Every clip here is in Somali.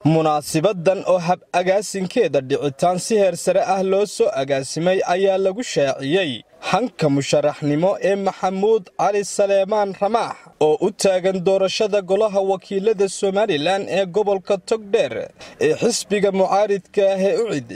munaasibadan oo hab agaasinkeeda dhicitaan si heer sare ah loo soo agaasimay ayaa lagu shaaciyey hanka musharaxnimo ee maxamuud cali saleemaan ramaax oo u taagan doorashada golaha wakiilada somalilan ee gobolka togdheer ee xisbiga mucaaridka ah ee ucid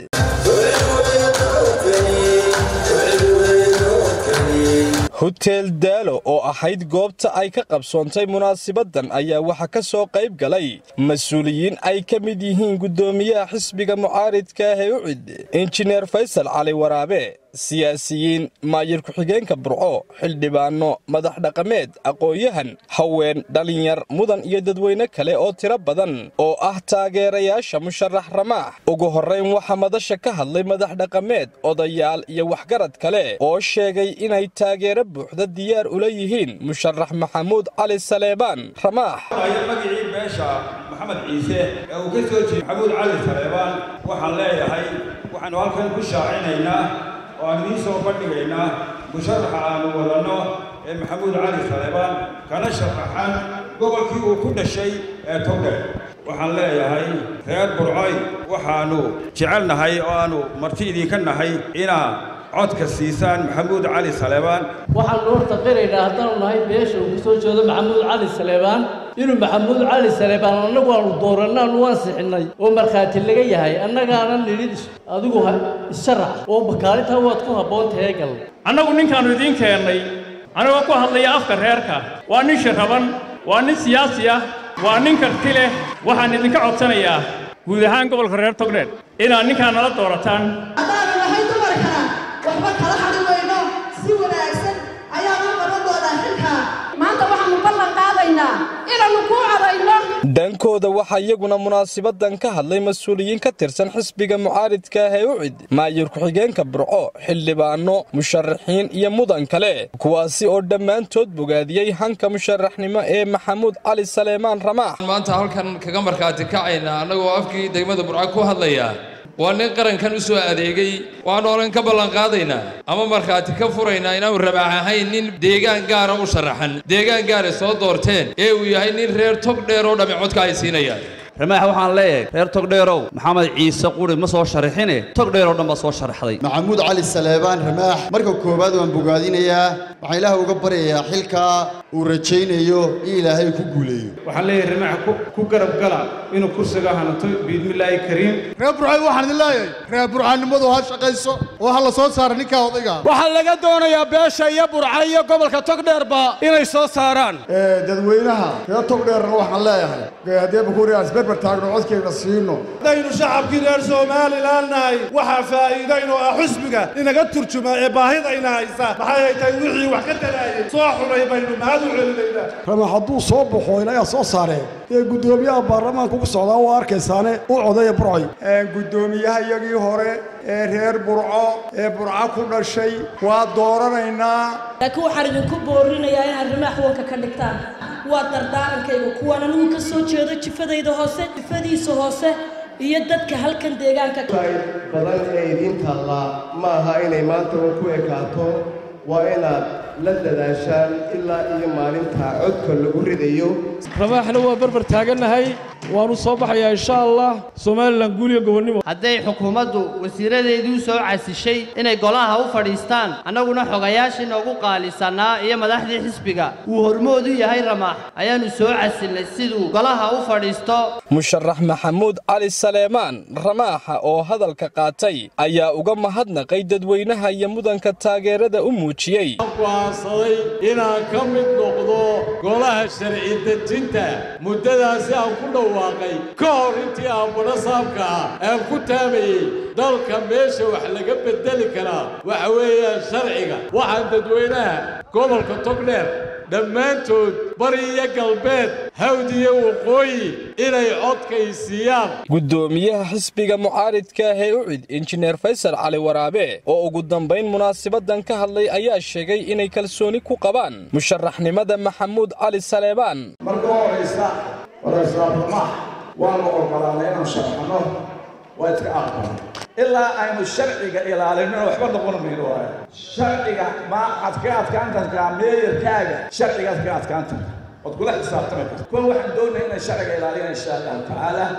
huteel daalo oo ahayd goobta ay ka qabsoontay munaasibadan ayaa waxaa ka soo qayb galay mas-uuliyiin ay ka mid yihiin guddoomiyaha xisbiga mucaaridka ah ee ucid injineer faysal cali waraabe siyaasiyiin maayir ku-xigeenka burco xildhibaanno madax dhaqameed aqoon-yahan haween dhalinyar mudan iyo dadweyne kale oo tiro badan oo ah taageerayaasha musharax ramaax ugu horrayn waxaa madasha ka hadlay madax dhaqameed odayaal iyo waxgarad kale oo sheegay inay taageero buuxda diyaar ula yihiin musharax maxamuud cali saleebaan ramaax magicii beesha maxamed ciise ee uu ka soo jeeday maxamuud cali saleebaan waxaan leeyahay waxaannu halkan ku shaacinaynaa oo aan idiin soo bandhigaynaa musharaxa aannu wadanno ee maxamuud cali saleebaan kana sharaxan gobolkii uu ku dhashay ee togdhe waxaan leeyahay reer burcoy waxaannu jecelnahay oo aannu marti idinka nahay inaa codka siisaan maxamuud cali saleebaan waxaannu horta qiraynaa haddaanu nahay beesha uu ka soo jeedo maxamuud cali saleebaan inuu maxamuud cali saleebaan annagu aanu dooranno aanu ansixinnay oo markhaati laga yahay annagaanan nidhi adigu isharax oo bakaalintaa waad ku habboon tahay gal annagu ninkaannu idiin keennay anigoo ku hadlaya afka reerka waa nin shiraban waa nin siyaasi ah waa nin karti leh waxaan idinka codsanayaa guud ahaan gobolka reer togdheer inaad ninkaan nala doorataan haddaanu nahay dumarkana waxba kala hadhi weyno si wanaagsan ayaanu qaban doonaa xilkaa maanta waxaannu ballan qaadaynaa inaannu kuu cadayno dhankooda waxaa iyaguna munaasibadan ka hadlay mas-uuliyiin ka tirsan xisbiga mucaaridka ah ee ucid maayir ku-xigeenka burco xildhibaanno musharaxiin iyo mudan kale kuwaasi oo dhammaantood bogaadiyey hanka musharaxnimo ee maxamuud cali saleemaan ramaax maanta halkan kaga markhaati kacayna annagoo afkii degmada burco ku hadlaya waa nin qarankan u soo adeegay waxaanu odhan ka ballanqaadaynaa ama markhaati ka furaynaa inaanu rabaax ahayn nin deegaan gaara u sharaxan deegaan gaara soo doorteen ee uu yahay nin reer tog dheer oo dhammi codka ay siinayaan ramaax waxaan leeyahay reer togdheerow maxamed ciise quri ma soo sharaxine togdheer oo dhan baa soo sharaxday maxamuud cali saleebaan ramaax marka koowaad waan bogaadinayaa waxaan ilaaha uga baryayaa xilkaa uu rajaynayo in ilaahay ku guuleeyo waxaan leeyahay ramaax ku garab gala inuu kursiga hanato biidmillaahi kariim reer burcay waxaan idin leeyahay reer burcaannimadu ha shaqayso oo ha la soo saara ninkaa odayga waxaa laga doonayaa beesha iyo burca iyo gobolka togdheerba inay soo saaraan dadweynaha reer togdheerna waxaan leeyahay haddee bakuuriyaas berber taagno codkayna siino haddaynu shacabkii reer somalilan nahay waxaa faa'iidayno ah xusbiga inaga turjuma ee baahidayna haysa maxay ay tahay wixii wax ka talaayay soo xunay baynu mahad u celinaynaa ramax hadduu soo baxo inagaa soo saareen dee guddoomiyaha baarlamaanka ku socdaa waa arkaysaane u codaya burcoy guddoomiyaha iyagii hore ee reer burco ee burco ku dhashay waa dooranaynaa laakiin waxaan idinku boorinayaa inaad rimaax wanka ka dhigtaan waa dardaarankayga kuwaan anigu ka soo jeedo jifadayda hoose jifadiisa hoose iyo dadka halkan deegaanka badan ee idiin taallaa ma aha inay maanta un ku ekaato waa inaad la dadaashaan ilaa iyo maalinta codka lagu ridayo ramaaxna waa berber taagannahay waanu soo baxayaa insha allah somalilan guuliyo gobonnimo hadday xukuumaddu wasiiradeedii u soo casishay inay golaha u fadhiistaan annaguna xogayaashii noogu qaalisanaa iyo madaxdii xisbiga uu hormoodu yahay ramaax ayaannu soo casilnay siduu golaha u fadhiisto musharax maxamuud cali saleemaan ramaaxa oo hadalka qaatay ayaa uga mahadnaqay dadweynaha iyo mudanka taageerada u muujiyey go'aansaday inaan ka mid noqdo golaha sharci dejinta muddadaasi aan ku dhawaaqay ka hor intii aan badho saabka ah aan ku taamayey dalka meesha wax laga beddeli karaa waxa weeyaan sharciga waxaan dadweynaha gobolka togdheer dhammaantood bari iyo galbeed hawd iyo waqooyi inay codkay siiyaan guddoomiyaha xisbiga mucaaridka ah ee ucid injineer faysal cali waraabe oo ugu dambayn munaasabadan ka hadlay ayaa sheegay inay kalsooni ku qabaan musharaxnimada maxamuud cali saleebaan marka horaysa warayslaabamax waanu ogolaanay inaan sharxano waa iska aqbala ilaa aynu sharciga ilaalinona waxba noqon mayno waayo sharciga ma ad ka adkaan kartaa meeyarkaaga sharcigaad ka adkaan karta ood kula xisaabtami karta kuwan waxaan doonaya inay sharciga ilaaliyaan insha allahu tacaala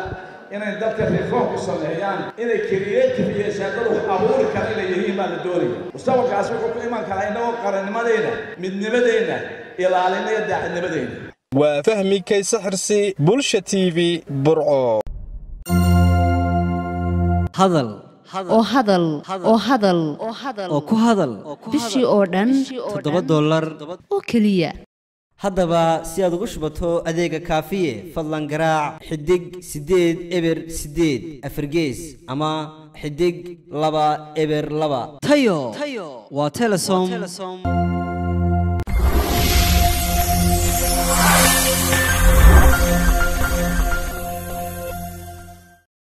inay dadka reform ku sameeyaan inay creative iyo shaaqada wax abuuri kara inay yihiin baa la doonaya mustaqbalkaas wuxuu ku iman karaa innagoo qarannimadeenna midnimadeenna ilaalinaya daacadnimadeenna waa fahmi kayse xirsi bulsha t v burco hadal oo hadal oo hadal oo ku hadal bishii oo dhan toddoba dollar oo keliya haddaba si aad ugu shubato adeega kaafiye fadlan garaac xidig siddeed eber siddeed afargees ama xidig laba eber laba tayo waa telesom